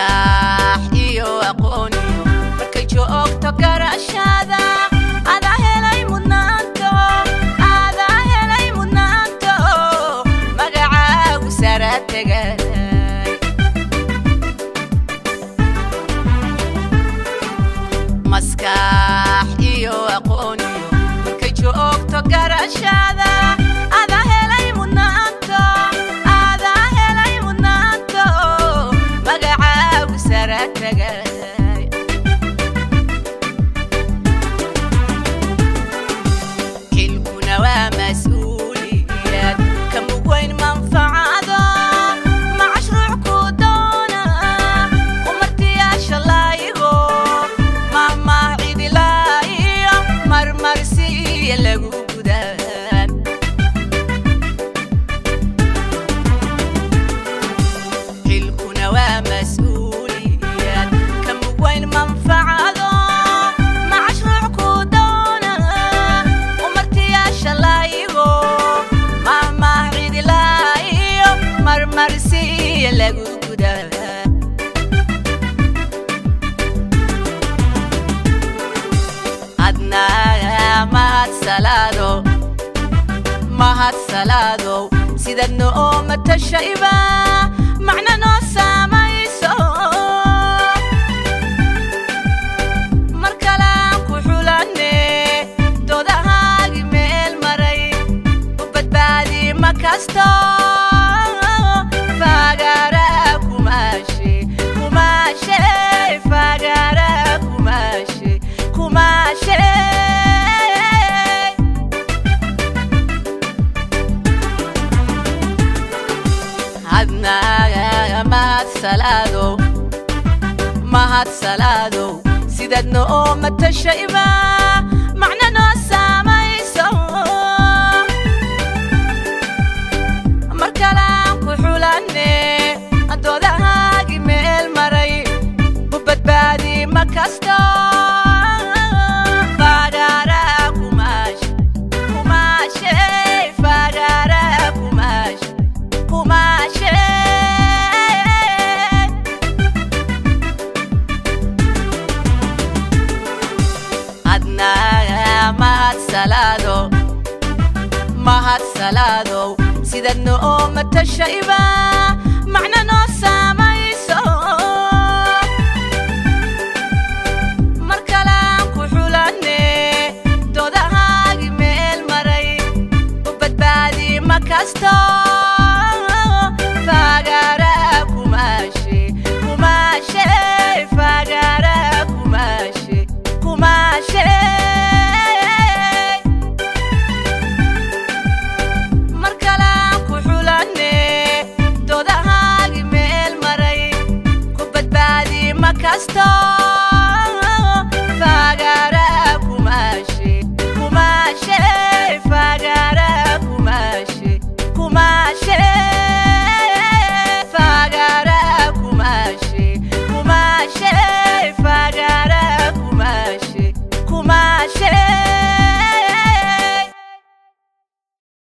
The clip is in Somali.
maskax iyo aqooniyo markay joogto garashada adaa helay mudnaanto adaa helay mudnaanto magacaagu sara tegay maskax iyo aqooniyo markay joogto garashada adaa helay mudnaanto adaa helay mudnaanto magacaagu sara tegay xilkuna waa mas-uuliyad ka mug weyn manfacado macashruuc ku doona umartiyaasha laayigo mahmah cidilaa iyo marmarsiiya lagu gudaan xilkuna waa mas-uuliyad ka mug weyn manfacado macashruuc ku doona umartiyaasha laayigo mahmah cidilaa iyo marmarsiiya lagu gudaan adnaa mahadsalaado mahadsalaado sidad noo matashayba macna noo saamayso mar kalaan ku xulanne doodahaagi meel maray u badbaadi ma kasto fagaara kumaashe kumaashe fagaara kumaashe kumaashe hadnaa mahadsalaado mahadsalaado sidad noo matashayba macna noo saamayso mar kalaan ku xulanne doodahaagi meel maray u badbaadi ma kasto fagaara kumaashe kumaashe fagaara kumaashe kumaashe adnaa mahadsalaado mahadsalaado sidad noo matashayba